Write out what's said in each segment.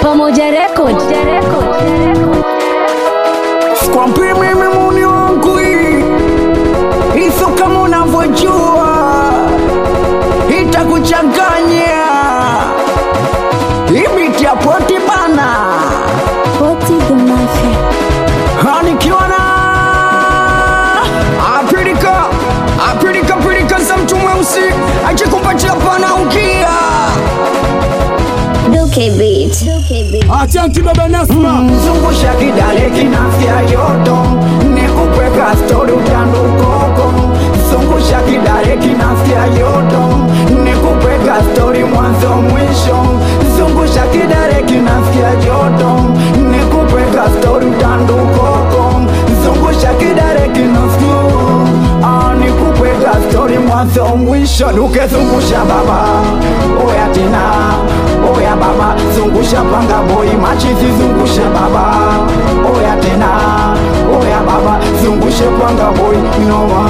Pamoja Record. Sikwambii mimi muni wangu hii hizo, kama unavyojua itakuchanganya ibiti ya poti bana, Poti the Mafia. nikiwa na apilika apilika pilika za mtu mweusi ajikupatia pana ukia Duke Beat. Duke Beat. Asante baba Nasma. zungusha kidale kinafya yoto nikupeka stori utandukoko zungusha kidale kinafya yoto nikupeka stori mwanzo mwisho zungusha kidale kinafya yoto nikupeka stori utandukoko zungusha kidale kinafya Ah, nikupeka stori mwanzo mwisho dukezungusha baba oya tena oya baba zungusha panga boy machizi zungusha baba oya tena oya baba zungushe panga boy noma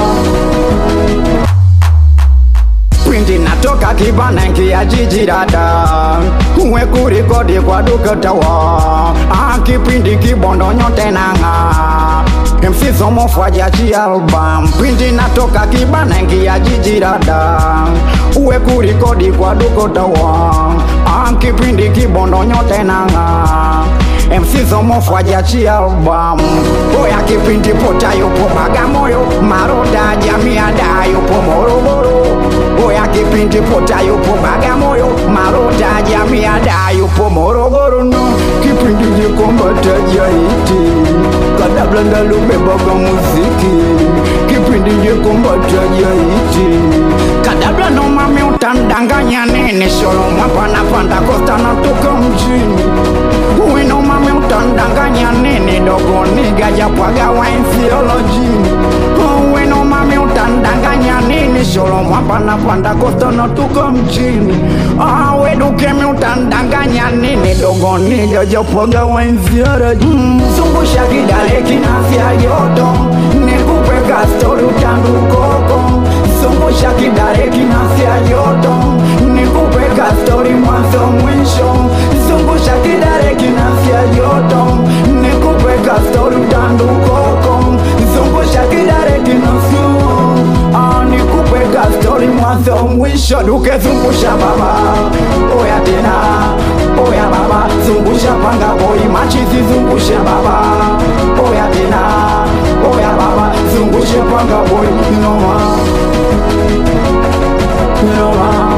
pindi natoka kibana nkia jiji dada uwe kurikodi kwa dukatawa ah, kipindi kibondo nyote nanga msizomofwajaji album pindi natoka kibana nkia jiji dada uwe kurikodi kwa dukotawa ah, kipindi kibondo nyote nanga msizomofwajachi album oya kipindi pota yupo bagamoyo maroda jamiada yupo morogoro oya kipindi pota yupo bagamoyo maroda jamiada yupo morogoro no kipindi jikombata jaiti kadablanda lubebaga muziki kipindi jikombata jaiti kadabla no mami utandanganya nene sholo mwapanapanda kostana toka mjini uwino mami utandanganya nene dogo niga japwaga wainsiolojini uwino mami utandanganya nene sholo mwapanapanda kostana toka mjini awedukemi utandanganya nene dogo niga japwaga wainsiolojini zungusha kidale kinafya yoto nikupeka stori utandukoko zungusha kidale kinafya yoto nikupeka stori mwanzo mwisho zungusha kidale kinafya yoto nikupeka stori utandukoko zungusha kidale kinafya Ah, nikupeka stori mwanzo mwisho dukezungusha baba oya tena oya baba zungusha panga boy machizi zungusha baba oya tena oya baba zungushe panga boy noma noma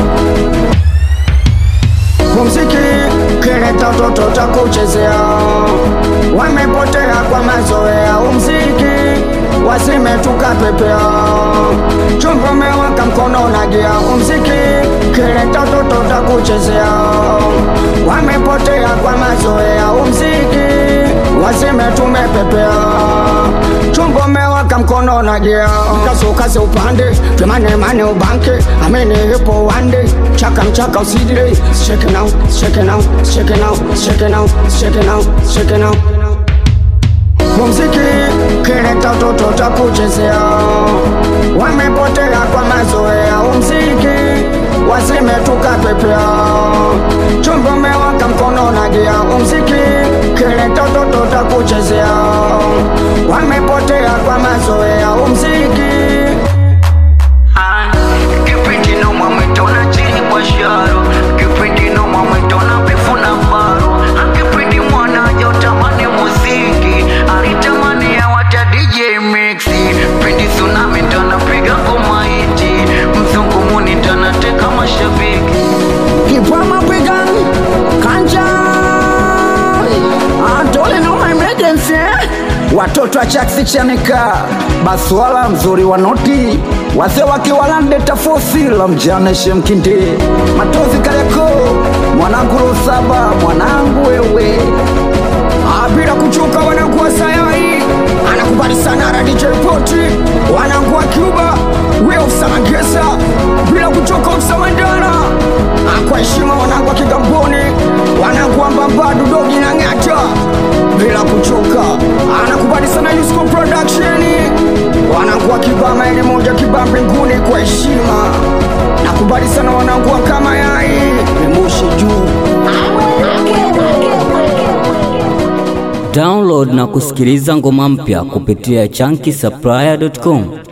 Muziki kileta toto ta kuchezea, wamepotea kwa mazoea. Umziki wazime tukapepea, chombo mewaka mkono na gia. Umziki kileta toto ta kuchezea, wamepotea kwa mazoea. Umziki wazime tumepepea, chombo mewaka mkono na gia. Kazi upande twemane mane ubanke, amene ipo wande chaka mchaka usidile shake now shake now shake now shake now shake now shake now muziki kileta toto ta kuchezea wamepotea kwa mazoea umziki wazime tukapepea chombo mewaka mkono na gia umziki kileta toto ta kuchezea wamepotea kwa mazoea umziki kipindi noma mwitona chini kwa sharo kipindi noma mwitona bifu na faro kipindi mwana jotamani muziki alitamani ya wata dj mixi pindi tsunami tanapiga ngoma hiti mzungu muni tanateka mashabiki Kipama pigan kanja Antole no emergency Watoto wa chaksi chanika Baswala mzuri wa noti Wase wakiwalande tafosi la mjane shemkindi Matozi kayako Mwanangu Rusaba Mwanangu wewe Ah, bila kuchoka wanangu wa sayai anakubali sana na DJ Poti wanangu wa Cuba Will Samangesa bila kuchoka Msamandana Ah, kwa heshima wanangu wa Kigamboni wanangu wa Mbambadu Dogi na Ng'ata bila kuchoka anakubali sana Yusko Production wanangu wa Kibama ile moja Kibaa mbinguni kwa heshima nakubali sana wanangu wa kama yai ni moshi juu Duke Download na kusikiliza ngoma mpya kupitia chunky supplier.com.